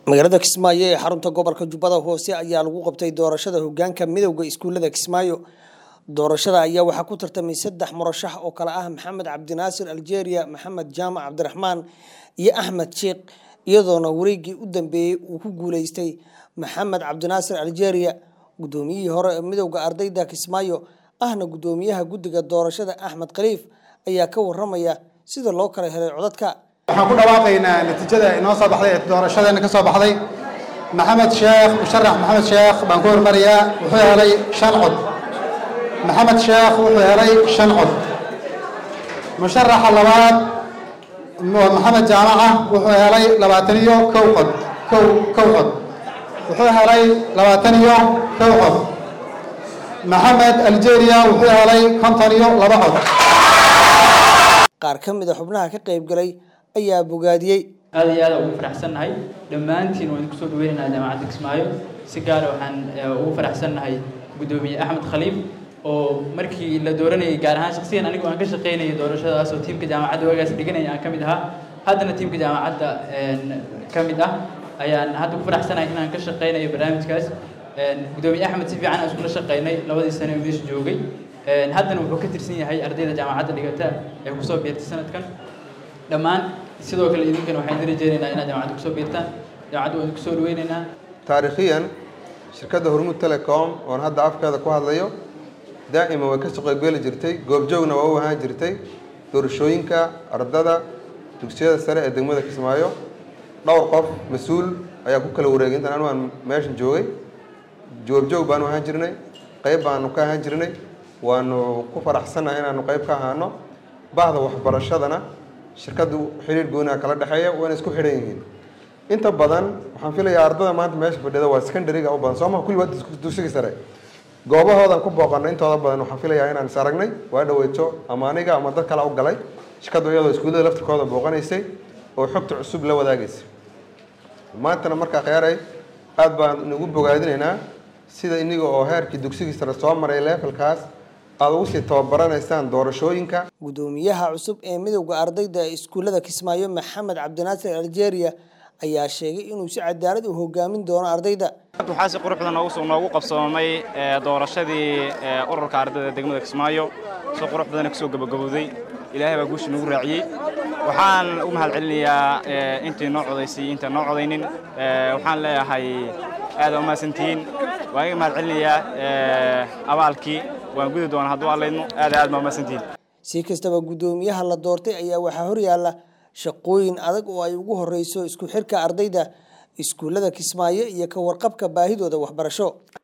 magaalada kismaayo ee xarunta gobolka jubbada hoose ayaa lagu qabtay doorashada hogaanka midowda iskuulada kismaayo doorashada ayaa waxaa ku tartamay saddex murashax oo kale ah maxamed cabdinaasir aljeria maxamed jaamac cabdiraxmaan iyo axmed sheekh iyadoona wareegii u dambeeyey uu ku guuleystay maxamed cabdinaasir aljeria gudoomiyihii hore ee midowda ardayda kismaayo ahna gudoomiyaha guddiga doorashada axmed khaliif ayaa ka waramaya sida loo kala helay codadka waxaan ku dhawaaqaynaa natiijada inoo soo baxday ee doorashadeena ka soo baxday maxamed sheekh musharax maxamed sheekh baan ku hormarayaa wuxuu helay shan cod maxamed sheekh wuxuu helay shan cod musharaxa labaad maxamed jaamaca wuxuu helay labaatan iyo kow cod kow kow cod wuxuu helay labaatan iyo kow cod maxamed aljeria wuxuu helay konton iyo laba cod qaar ka mid a xubnaha ka qayb galay ayaa bogaadiyey aad iyo aad ugu faraxsannahay dhammaantiin waan kusoo dhaweynaynaa jaamacadda kismaayo si gaara waxaan ugu faraxsannahay guddoomiye axmed khaliif oo markii la dooranayay gaar ahaan shaksiyan anigu aan ka shaqaynayay doorashadaas oo tiimka jaamacadda waagaas dhiganaya aan ka mid ahaa haddana tiimka jaamacadda ka mid ah ayaan hadda ku faraxsanahay inaan ka shaqaynayo barnaamijkaas guddoomiye axmed si fiican aan iskula shaqaynay labadii sane oo meesha joogay haddana wuxuu ka tirsan yahay ardayda jaamacadda dhigata ee kusoo biirtay sanadkan dhammaan sidoo kale idinkana waxaan idin rajeynaynaa inaad jaamacadda kusoo biirtaan jaamacadda waan kusoo dhaweynaynaa taariikhiyan shirkadda hormuud telecom oon hadda afkeeda ku hadlayo daa'ima way ka shaqoygeli jirtay goobjoogna waa u ahaan jirtay doorashooyinka ardada dugsiyada sare ee degmada kismaayo dhowr qof mas-uul ayaa ku kala wareegay intaan anu aan meeshan joogay goobjoog baanu ahaan jirnay qayb baanu ka ahaan jirnay waanu ku faraxsannahay inaanu qayb ka ahaano bahda waxbarashadana shirkaddu xiriir gooniha kala dhexeeya wayna isku xidhan yihiin inta badan waxaan filayaa ardada maanta meesha fadhida waa secondary-ga u badan sooma kulli waa dugsiga sare goobahoodan ku booqanay intooda badan waxaan filayaa inaan is aragnay waa dhaweyto ama aniga ama dad kale u galay shirkaddu iyadoo iskuullada laftirkooda booqanaysay oo xogta cusub la wadaagaysay maantana markaa kheyaaray aad baan inagu bogaadinaynaa sida iniga oo heerkii dugsigii sare soo maray levelkaas aada ugu sii tababaranaysaan doorashooyinka gudoomiyaha cusub ee midowda ardayda ee iskuullada kismaayo maxamed cabdinaasir aljeria ayaa sheegay inuu si cadaalad u hogaamin doono ardayda waxaa si quruxda noogu qabsoomay doorashadii ururka ardayda degmada kismaayo si qurux badana kusoo gabagabowday ilaahay baa guusha nagu raaciyey waxaan u mahad celinayaa intii noo codaysay intaan noo codaynin waxaan leeyahay aada umahadsantihiin waan iga mahad celinayaa abaalkii waan gudi doonaa hadduu allaydno aada aad baa umahadsantihiin si kastaba guddoomiyaha la doortay ayaa waxaa horyaalla shaqooyin adag oo ay ugu horeyso isku xirka ardayda iskuullada kismaayo iyo ka warqabka baahidooda waxbarasho